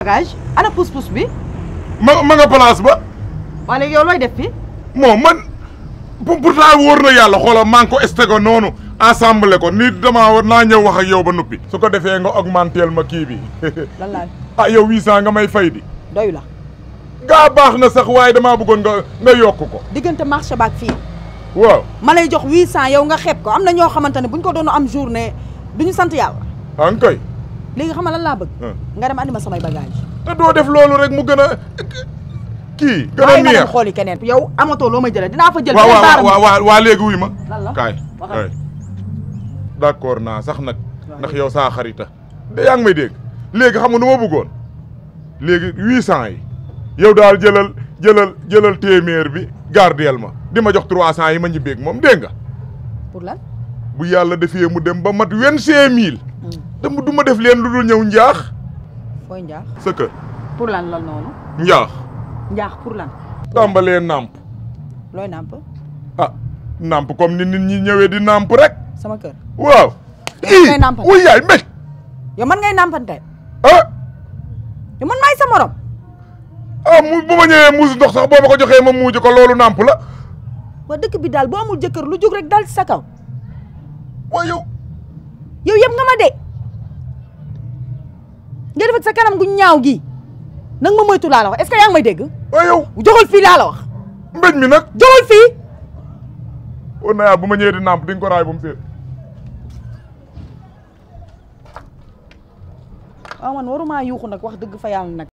bagage ana pousse-pousse bi ma ma nga place ba waa léegi yow looy def fi moom man pour pourtant wóor na yàlla xoolal maa ngi ko stego noonu ensemble ko ni damaa war naa ñëw wax ak yow ba nuppi su ko defee nga augmentel ma kii bi lan laa ah yow 800 nga may fay di doyu la gaa baax na sax waaye damaa bëggoon nga nga yokk ko diggante marché baak fii waaw ma lay jox 800 yow nga xeeb ko am na ñoo xamante ne bu ñu ko doon am journée duñu sant yàlla an kay léegi xam nga lan laa bëgg Hmm. nga dem andi ma samay bagage te doo def loolu rek mu gën a kii gën a waaye ma dem neex xooli keneen yow amatoo loo may jëlee dinaa fa jël waaw beneen waaw baaram waaw waaw waa léegi wuy ma lan la kaay waxal. kaay d'accord naa sax nag Waaw. ndax yow saa xarita de yaa ngi may dégg léegi xam nga nu ma bëggoon léegi huit cent yi yow daal jëlal jëlal jëlal téeméer bi gardeel ma di ma jox trois cent yi ma ñibbeeg moom dégg nga pour lan bu yàlla defee mu dem ba mat vingt-cinq mille te mu du ma def leen lu dul ñëw njaax fooy njaax sa kër pour lan lan noonu njaax njaax pour lan tàmbalee nàmp looy nàmp ah nàmp comme ni nit ñi ñëwee di nàmp rek sama kër waaw Yow ii ngay nàmpal. wuy yaay mbéj yow man ngay nàmpante ah yow man maay sa morom ah mu bu ma ñëwee muus ndox sax boo ma ko joxee ma muuj ko loolu nàmp la waa dëkk bi daal boo amul jëkkër lu jóg rek dal ci sa kaw waaye yow yow yëpp nga ma de nga def ak sa kanam gu ñaaw gi nag ma moytu laa la wax est-ce que yaa ngi may dégg waaye yow joxal fii laa la wax mbéj mi nag joxal fii war na yaa bu ma ñëwee di nàmp di nga ko raay bu mu seet waaw man waruma yuuxu nag wax dëgg fa yàlla nag